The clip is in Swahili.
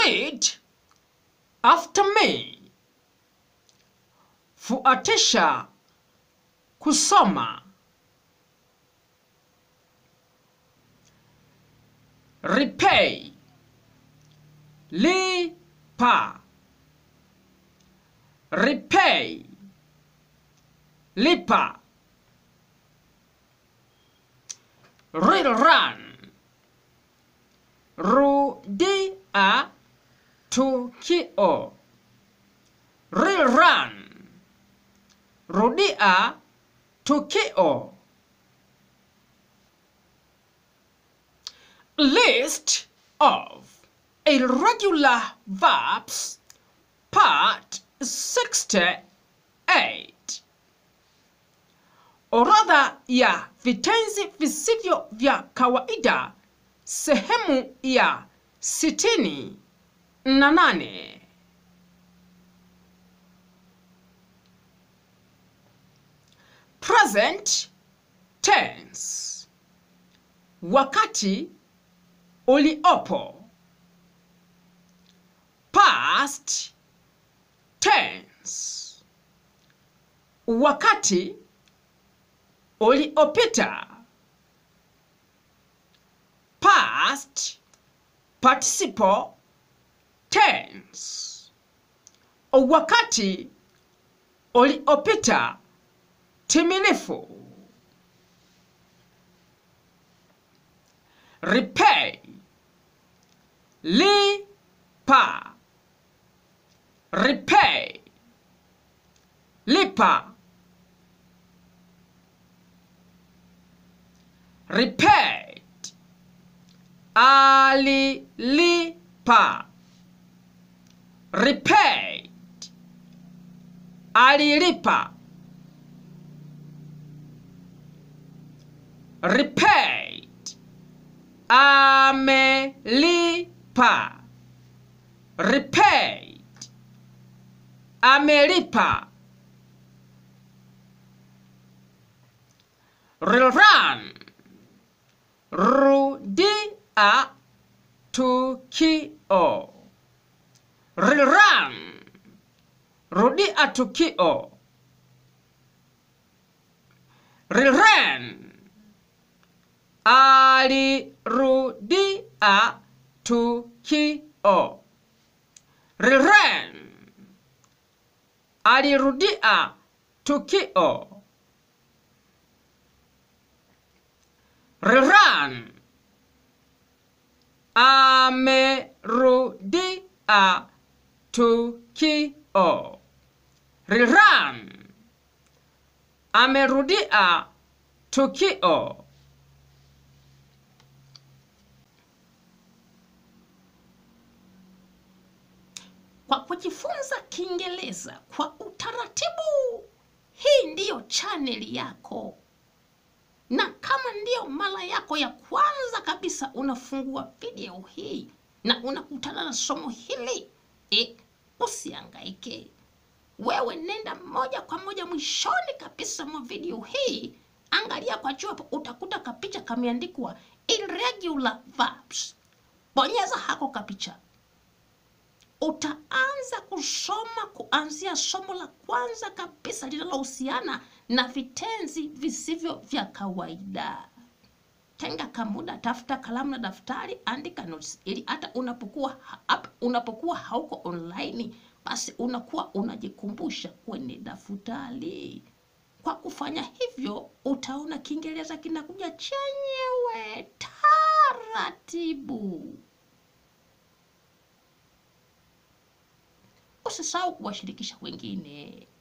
Read after me. Fuatisha kusoma. Repay. Lipa. Repay. Lipa. Rerun. Rudia tukio. Rerun. Rudia tukio. List of irregular verbs, part 68. Orodha ya vitenzi visivyo vya kawaida, sehemu ya sitini na nane. Present tense, wakati uliopo. Past tense, wakati uliopita. Past participle tense, wakati uliopita timilifu. Repay, lipa. Repay, lipa. Repaid, alilipa. Repaid, alilipa. Repaid, amelipa. Repaid, amelipa. Rerun, rudia tukio. Rerun, rudia tukio. Rerun, alirudia tukio. Rerun, alirudia tukio. Rerun, amerudia tukio. Rerun, amerudia tukio. Kwa kujifunza Kiingereza kwa utaratibu, hii ndiyo chaneli yako, na kama ndiyo mara yako ya kwanza kabisa unafungua video hii na unakutana na somo hili e, usiangaike. Wewe nenda moja kwa moja mwishoni kabisa mwa video hii, angalia kwa juu hapo, utakuta kapicha kameandikwa irregular verbs. Bonyeza hako kapicha utaanza kusoma kuanzia somo la kwanza kabisa linalohusiana na vitenzi visivyo vya kawaida. Tenga kamuda, tafuta kalamu na daftari, andika notes ili hata unapokuwa hapa, unapokuwa hauko online, basi unakuwa unajikumbusha kwenye daftari. Kwa kufanya hivyo, utaona Kiingereza kinakuja chenyewe taratibu. Usisahau kuwashirikisha wengine.